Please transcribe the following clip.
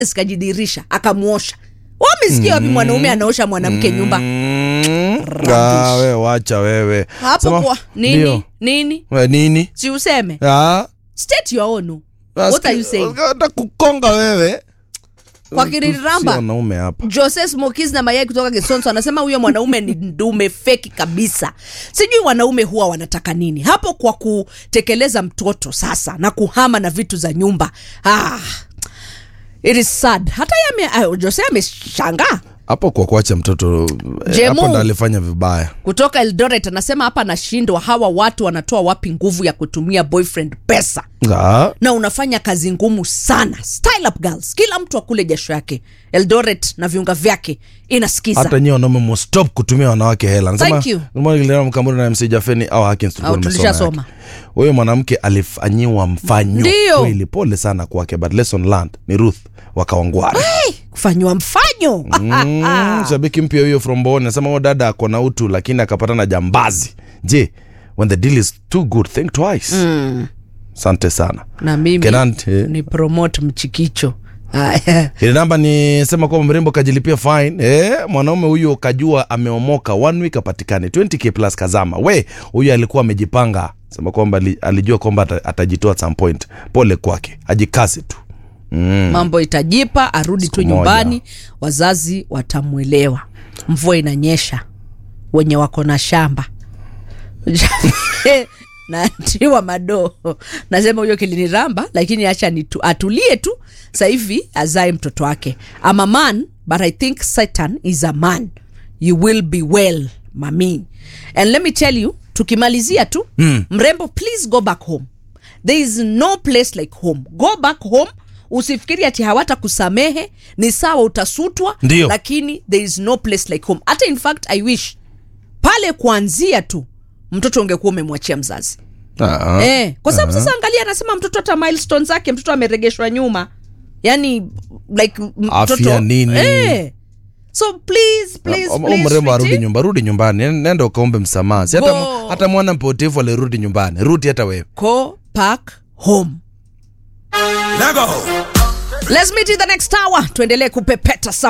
zikajidirisha akamuosha wamesikia wapi mwanaume anaosha mwanamke nyumba Mm, ah, we wacha wewe hapo Sema- kwa nini Ndio. nini We, nini si useme Ah, state your own what are you saying Hata kukonga wewe kwa Si kiriramba wanaume hapa Jose Smokies na mayai kutoka Kisonso anasema huyo mwanaume ni ndume feki kabisa. Sijui wanaume huwa wanataka nini hapo kwa kutekeleza mtoto sasa na kuhama na vitu za nyumba. Ah, it is sad. Hata yame, uh, Jose ameshangaa hapo kwa kuacha mtoto eh, Jemu. hapo ndo alifanya vibaya kutoka Eldoret, anasema hapa anashindwa, hawa watu wanatoa wapi nguvu ya kutumia boyfriend pesa Ah, na unafanya kazi ngumu sana. Style up girls, kila mtu akule jasho yake. Eldoret na viunga vyake inasikiza. hata nyie wanaume mustop kutumia wanawake hela Thank you. mkamuri na mc jafeni au Hakins tulikuwa Au tumesoma tulishasoma. yake. huyo mwanamke alifanyiwa mfanyo Ndio. kweli pole sana kwake but lesson learned ni ruth wakawangwara kufanyiwa mfanyo mm, shabiki mpya huyo from Bonn anasema huyo dada ako na utu lakini akapata na jambazi je when the deal is too good think twice asante sana na mimi Kenan, eh. ni promote mchikicho Haya. ile namba ni sema kwamba mrembo kajilipia fine eh, mwanaume huyo kajua ameomoka one week apatikane 20k plus kazama we huyo alikuwa amejipanga sema kwamba ali- alijua kwamba ata- atajitoa at some point pole kwake ajikasi tu mambo itajipa arudi tu Siku nyumbani wazazi watamwelewa mvua inanyesha wenye wako na shamba na tiwa madoo nasema huyo kiliniramba lakini acha nitu, atulie tu sasa hivi azae mtoto wake I'm a man but i think satan is a man you will be well mami and let me tell you tukimalizia tu mm. mrembo please go back home there is no place like home go back home usifikiri ati hawata kusamehe ni sawa utasutwa Ndio. lakini there is no place like home hata in fact i wish pale kuanzia tu mtoto ungekuwa umemwachia mzazi Ah, eh, kwa sababu sasa angalia anasema mtoto hata milestone zake mtoto ameregeshwa nyuma yani like m- Afya mtoto nini? eh. so please please, Om- om- please mrembo arudi sweetie, nyumba rudi nyumbani Nen- nenda ukaombe msamaha Si hata, Go. hata mwana mpotevu alirudi nyumbani rudi hata wewe go back home Lego. let's meet in the next hour tuendelee kupepeta